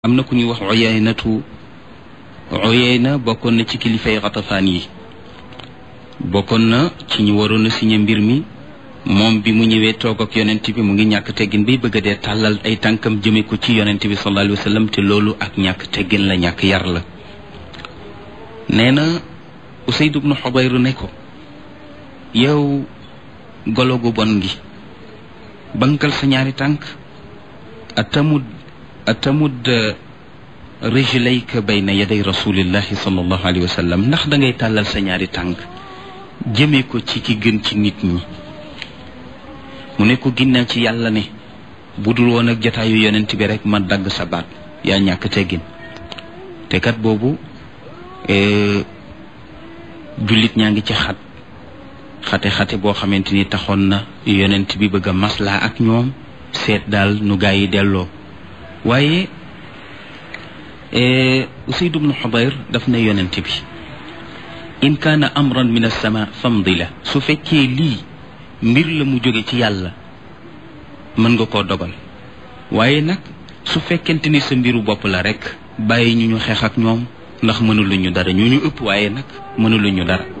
am na ku ñuy wax oyeynatu oyeyna bokkoon na ci kilifay xatafaan yi bokkoon na ci ñu waroon a signé mbir mi moom bi mu ñëwee toog ak yonent bi mu ngi ñàkk teggin bay bëgg a dee tàllal ay tànkam jëme ko ci yonent bi sallallahu alayhi wa sallam te loolu ak ñàkk teggin la ñàkk yar la nee na Usayd ibnu Xubayr ne ko yow golo gu bon gi bankal sa ñaari tànk atamud atamud rijlayka bayna yaday rasulillahi sallallahu alayhi wa sallam ndax da ngay tàllal sa ñaari tànk jëmee ko ci ki gën ci nit ñi mu ne ko ginnaaw ci yàlla ne bu dul woon ak jataayu yonent bi rek ma dagg sa baat yaa ñàkk teggin te kat boobu jullit ñaa ngi ci xat xate-xate boo xamante ni taxoon na yonent bi bëgg a maslaa ak ñoom seet daal nu gaa yi delloo waaye Usayd ibnu Xubayr daf ne yonent bi in kaana amran min as-sama famdi la su fekkee lii mbir la mu jóge ci yàlla mën nga koo dogal waaye nag su fekkente ni sa mbiru bopp la rek bàyyi ñu ñu xeex ak ñoom ndax mënuluñu dara ñu ñu ëpp waaye nag mënuluñu dara